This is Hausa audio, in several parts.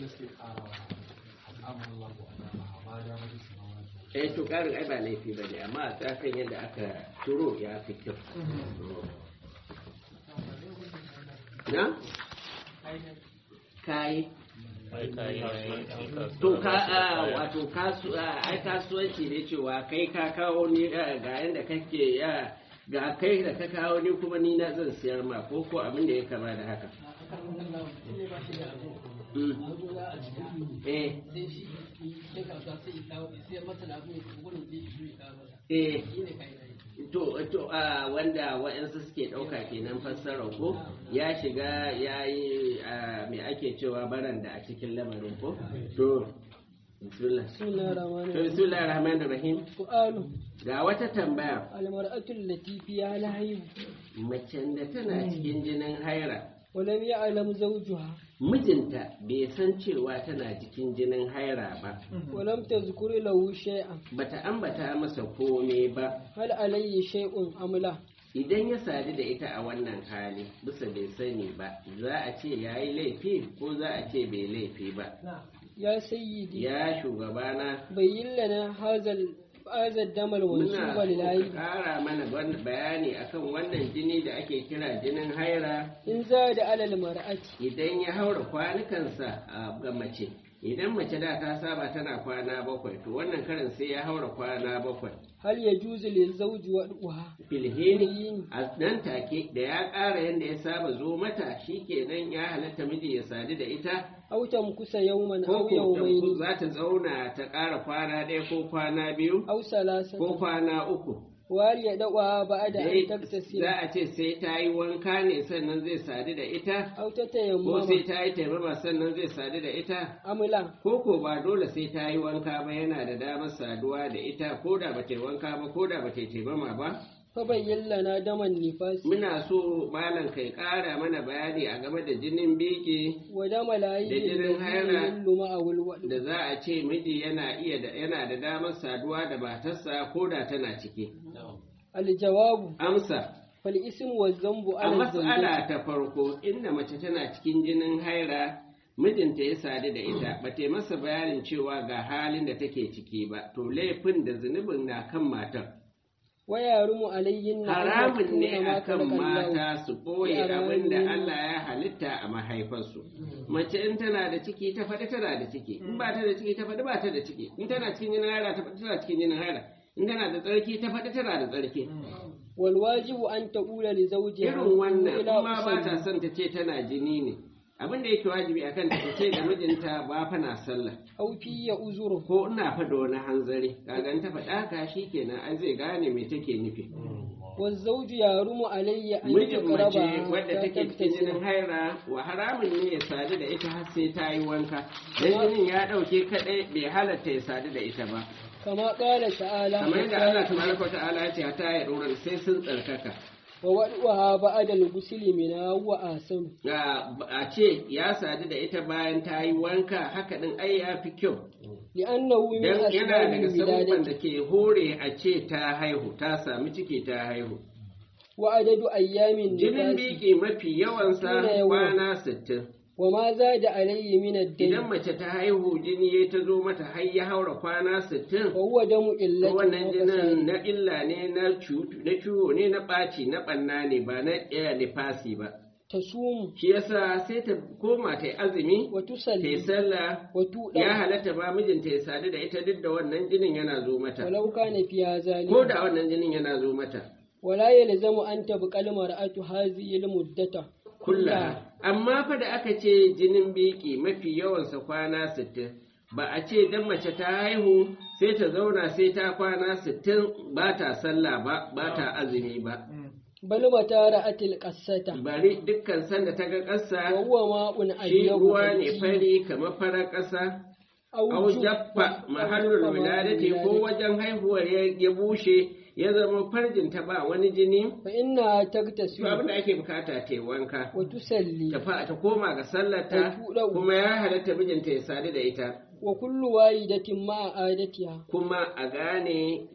eh to karin ai ba laifi ba ne amma a tsakan yadda aka turo ya fi kyau na kayi to ka a wato kasu ai kasuwanci ne cewa kai ka kawo ni ga yanda kake ya ga kai da ka kawo ni kuma ni na zan siyar ma ko ko abin da ya kama da haka eh eh to to a wanda wa'yansu suke ɗauka kenan fassara ko ya shiga ya yi me ake cewa baranda a cikin lamarin ko to bismillah to bismillah rahman rahim su'alu ga wata tambaya almar'atul lati fiha lahayu macen da tana cikin jinin haira walam ya'lam zawjuha mijinta bai san cewa tana cikin jinin haira ba walam tazkur lahu shay'an bata ambata masa komai ba hal alayhi shay'un amla idan ya sadu da ita a wannan hali bisa bai sani ba za a ce ya yi laifi ko za a ce bai laifi ba ya sayyidi ya shugabana bayyin lana hazal hazal damal muna mansuba so lillahi ka kara mana wan- bayani akan wannan jini da ake kira jinin haira in zada alal mar'ati idan ya haura kwanukansa a ga mace idan mace da ta saba tana kwana bakwai to wannan karin sai ya haura kwana bakwai hal yajuzu lil zawji wad'uha filhini a nan take da ya ƙara yadda ya saba zo mata shikenan ya halatta miji ya sadu da ita aw tamkusa yawman ko aw ko yawmayn za ta zauna ta ƙara kwana ɗaya ko kwana biyu aw salasan ko kwana uku wal yad'uha ba'da Dai an taktasila za a ce sai ta yi wanka ne sannan zai sadu da ita aw ko tatayammama sai ta yi taimama sannan zai sadu da ita amla ko ko ba dole sai ta yi wanka ba yana da damar saduwa da ita ko da ba ta yi wanka ba ko da ba ta yi taimama ba fa bayyin lana daman nifasi muna so malam kai ƙara mana bayani a game da jinin biki wa dama layi Da jinin haila. luma a wulwadu da za a ce miji yana iya da yana da damar saduwa da matarsa ko da tana ciki aljawabu amsa fal ism wa zambu a ala mas'ala ta farko inda mace tana cikin jinin haira mijinta ya sadu da ita ba ta yi masa bayanin cewa ga halin da take ciki ba to laifin da zunubin na kan matar wa yarumu alayhin haramun ne akan mata su ɓoye abin da Allah ya halitta a mahaifarsu. Mace in tana da ciki ta faɗi tana da ciki, in ba ta da ciki ta faɗi ba ta da ciki, in tana cikin jinin haira ta faɗi tana cikin jinin haira, in tana da tsarki ta faɗi tana da tsarki. wal wajibu an taqula li zawjiha Irin wannan ila kuma ba ta usalli. son ta ce tana jini ne. Abin da yake wajibi akan ta ce da mijinta ba fa na sallah. aw fi ya uzuru Ko ina faɗa wani hanzari, kagan ta faɗa ka shi kenan ai zai gane me take nufi. wa zawju yarumu alayya an mijin mace taqraba wadda take cikin jinin haira wa haramun ne ya sadu da ita har sai ta yi wanka dan jinin ya dauke kadai bai halatta ya sadu da ita ba kama qala ta'ala kamar yadda Allah tabaraka wa ta'ala ya ce ta ya dora sai sun tsarkaka wa wad'uha ba'da al-ghusli min wa asan Ga- a ce ya sadu da ita bayan ta yi wanka haka din ai ya fi kyau li'annahu min dan yana daga asbabil sabubban wiladati da ke hore a ce ta haihu ta sami ciki ta haihu wa adadu ayyamin jinin nifasi biki mafi yawansa Shine yawan. kwana sittin wa ma zada alayhi min ad-dayn idan mace ta haihu jini ya ta zo mata har ya haura kwana sittin wa huwa damu to illatin wannan wa jinin fasadi. na illa ne na cutu na ciwo ne na ɓaci na ɓanna ne ba na ɗaya nifasi ba tasumu shi yasa sai ta koma ta yi azumi wa ta yi tusalli sallah wa ya tuɗa halatta ba mijinta ya sadu da ita duk da wannan jinin yana zo mata walau kana fiha ko zalika da wannan jinin yana zo mata wala yalzamu an tabqa al-mar'atu hadhihi al-muddata kulla amma fa da aka ce jinin biki mafi yawansa kwana sittin ba a ce dan mace ta haihu sai ta zauna sai ta kwana sittin ba ta sallah ba ba ta azumi ba bal mata ra'atil qassata bari dukkan sanda ta ga wa ƙasa huwa ma'un shi abyabu ruwa ne fari kamar farar ƙasa au jaffa mahallul wiladati ko wajen haihuwar ya ya bushe ya zama farjin ta ba wani jini fa inna to abin tagtasilu da ake bukata ta yi wanka wa tusalli ta fa ta koma ga sallarta Ta tuɗa- kuma ya halatta mijinta ya sadu da ita wa kullu wahidatin ma'a adatiha kuma a gane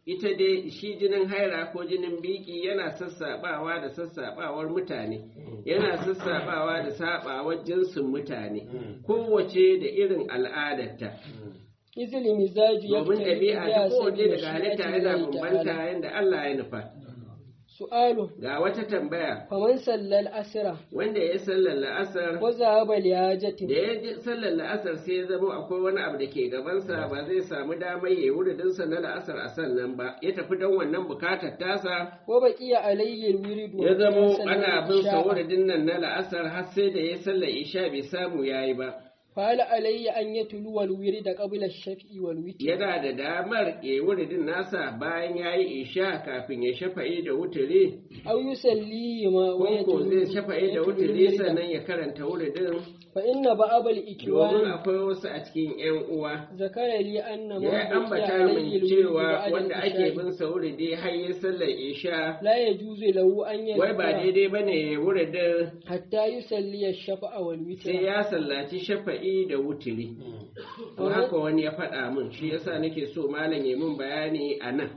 ita dai shi jinin haira ko jinin biki yana sassabawa da sassabawar mutane yana sassabawa da sabawar jinsin mutane kowace da irin al'adarta izili mizaji domin ɗabi'a ta kowace daga halitta yana bambanta yadda Allah ya nufa su'alu ga wata tambaya faman sallal asira wanda ya sallar la'asar wa zahaba lihajatin da ya ji sallar la'asar sai ya zama akwai wani abu da ke gabansa ba zai samu damar ya yi wuridinsa na la'asar a sannan ba ya tafi don wannan bukatar tasa wa baqiya alayhi alwirid ya zamo ana bin sa wuridin nan na la'asar har sai da ya sallar isha bai samu yayi ba فهل علي أن يتلو الورد قبل الشفع والوتر yana da damar ya yi wuridin nasa bayan ya yi isha kafin ya shafa'i da wuturi أو يسليهما ko zai shafa'i da wuturi الورد sannan ya karanta wuridin فإن بعض domin الإكوان akwai wasu a cikin 'yan uwa ذكر لي أن ya ما بقي ambata عليه min الورد cewa بعد wanda ake العشاء bin sa wuridi har ya sallar isha لا يجوز له أن wai ba يذكر daidai ba ne wuridin حتى يسلي الشفع والوتر sai ya sallaci shafa'i da wuturi to haka wani ya faɗa min shi yasa nake so malam ya min bayani a nan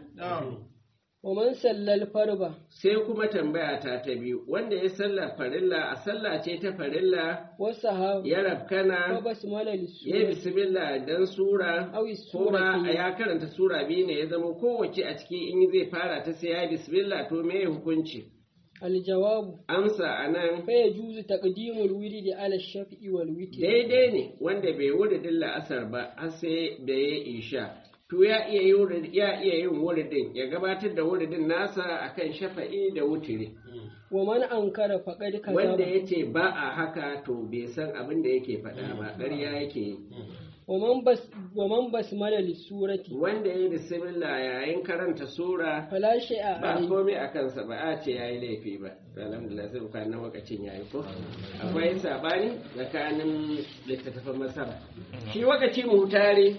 ومن سلى الفرض sai kuma tambaya ta ta biyu wanda ya sallar farilla a sallah ce ta farilla والسهاب ya rafkana فبسمل ya yi للسورة bismillah dan sura أو kuma السورة ya karanta sura biyu ne ya zama kowace a ciki in zai fara ta sai ya yi bismillah to me hukunci الجواب amsa a nan فيجوز تقديم الورد على الشفع والوتر daidai ne wanda bai wuridin la'asar ba har sai da ya isha to ya iya yi wurid- ya iya yin wuridin ya gabatar da wuridin nasa akan shafa'i da wutiri ومن أنكر فقد wanda كذب ya ce ba a haka to bai san abin da yake faɗa ba ƙarya yake yi ومن بس ومن بسمل للسورة wanda ya yi bismillah yayin karanta sura فلا شيء ba عليه komai a kansa ba a ce ya yi laifi ba alhamdulillah sai buka na wakacin ya yi ko akwai sabani tsakanin littattafan masara shi wakaci mutare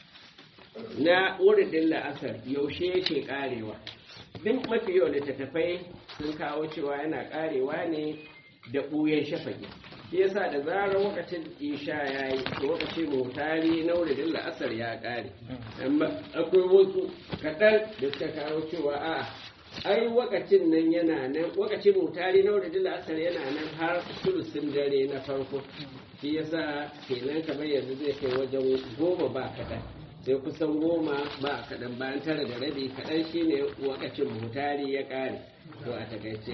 na wuridin la'asar yaushe yake karewa duk mafi yau littattafai sun kawo cewa yana karewa ne da ɓuyen shafaki shi yasa da zarar lokacin isha ya yi to lokacin mutari na wuridin la'asar ya kare amma akwai wasu kaɗan da suka kawo cewa a ai wakacin nan yana nan wakacin mutari na wuridin la'asar yana nan har sulusin dare na farko shi yasa kenan kamar yanzu zai kai wajen goma ba kaɗan sai kusan goma ba kaɗan bayan tara da rabi kaɗan shine wakacin mutari ya ƙare to a takaice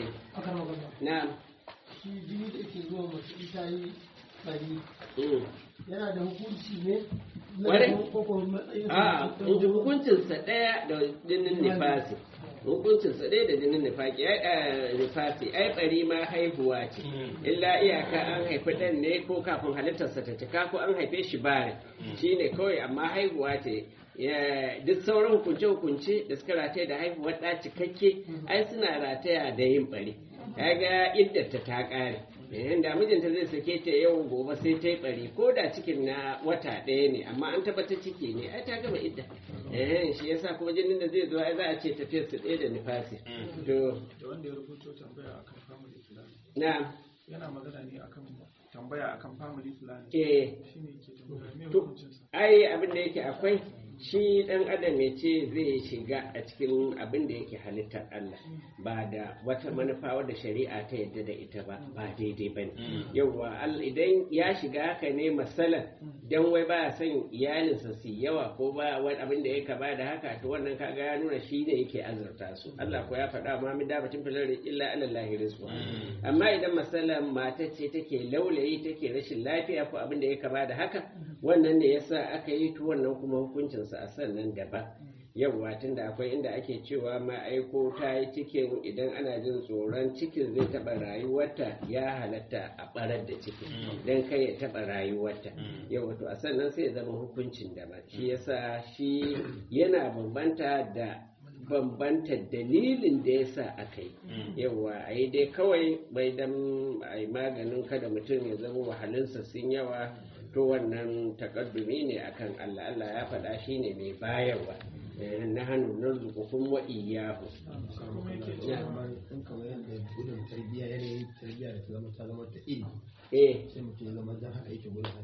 na shi jini da ke zuwa masu ita yi ɗari mm. yana da hukunci ne na Ware? koko matsayin a hukuncinsa ɗaya da jinin nifasi hukuncinsa ɗaya da jinin nifaki ai eh, nifasi ai ɓari ma haihuwa ce illa iyaka an haifi ɗan ne ko kafin halittarsa ta cika ko an haife shi bare shi ne kawai amma haihuwa ce Ya- duk sauran hukunce-hukunce da suka rataya da haihuwar ɗa cikakke ai suna rataya da yin ɓari kaga iddata ta ƙare yayin da mijinta zai sake ta yau gobe sai ta yi bari ko da cikin na wata ɗaya ne amma an tabbata ciki ne ai ta gama idda eh shi yasa kuma jinin da zai zo ai za a ce tafiyar su ɗaya da nifasi to da wanda ya rubuto tambaya akan family planning na yana magana ne akan tambaya akan family planning eh shine ke tambaya me to hukuncinsa ai abin da yake akwai shi dan adam ya ce zai shiga a cikin abin da yake halittar Allah ba da wata manufa wadda shari'a ta yadda da ita ba ba daidai ba ne yauwa al- idan ya shiga haka ne masalan dan wai ba son iyalinsa su yi yawa ko ba wani abin da ya kaba da haka to wannan kaga ya nuna shi ne yake azurta su Allah ko ya faɗa ma min dabatin filar illa alallahi rizqa amma idan masalan mata ce take laulayi take rashin lafiya ko abin da ya kaba da haka wannan ne yasa aka yi to wannan kuma hukuncinsa a sannan daban yawwa tunda akwai inda ake cewa ma aiko ta yi cikin idan ana jin tsoron cikin zai taɓa rayuwarta ya halatta a ɓarar da cikin don kai ya taɓa rayuwarta yawwa to a sannan sai ya zama hukuncin daban shi yasa shi yana bambanta da bambanta dalilin da ya sa aka yi yawa a yi dai kawai bai dan a yi maganin kada mutum ya zama wahalinsa sun yawa to wannan takaddumi ne akan Allah Allah ya faɗa shi ne mai bayarwa Eh, na hannu na zukukun wa iyahu kuma yake Ya. cewa kamar in kamar yadda gudun tarbiyya yanayin tarbiyya da ta zama ta zama ta iri eh sai mutum ya zama dan haka yake gudun haihuwa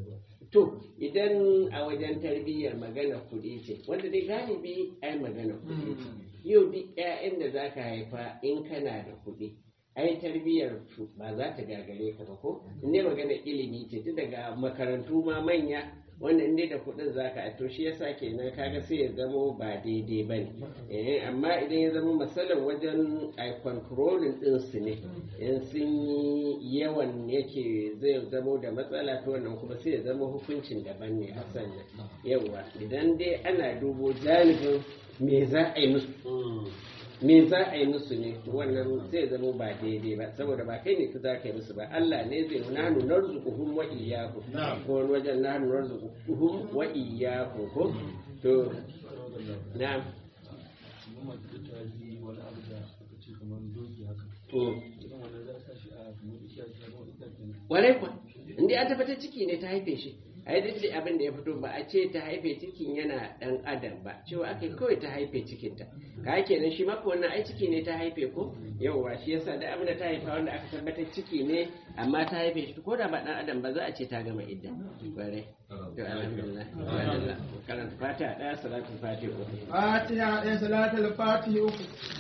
to idan a wajen tarbiyyar magana kuɗi ce wanda dai galibi ai magana kuɗi ce yau duk 'ya'yan da za ka haifa in kana da kuɗi ai tarbiyyar su ba za ta gagare ka ba ko in dai magana ilimi ce tun daga makarantu ma manya wanda in dai da kuɗin za ka to shi yasa kenan kaga sai ya zamo ba daidai ba ne amma idan ya zama matsalar wajen a controlling ɗin su ne in sun yi yawan yake zai zamo da matsala to wannan kuma sai ya zama hukuncin daban ne hasan nan yawa idan dai ana dubo janibin me za a yi musu me za a yi musu ne to wannan zai zama ba daidai ba saboda ba kai ne ka za ka yi musu ba Allah ne zai nanu narzuquhum wa iyyakum ko wani wajen nanu narzuquhum wa iyyakum ko to na'am Warai kwa, inda an tabbatar ciki ne ta haife shi, a yi duk abin da ya fito ba a ce ta haife cikin yana dan adam ba cewa aka kawai ta haife cikinta ka kenan shi maka wannan ai ciki ne ta haife ko yauwa shi yasa da abin da ta haifa wanda aka tabbatar ciki ne amma ta haife shi ko da ba dan adam ba za a ce ta gama idda bare to alhamdulillah karanta fatiha daya salatul fatiha fatiha ɗaya salatul fatiha uku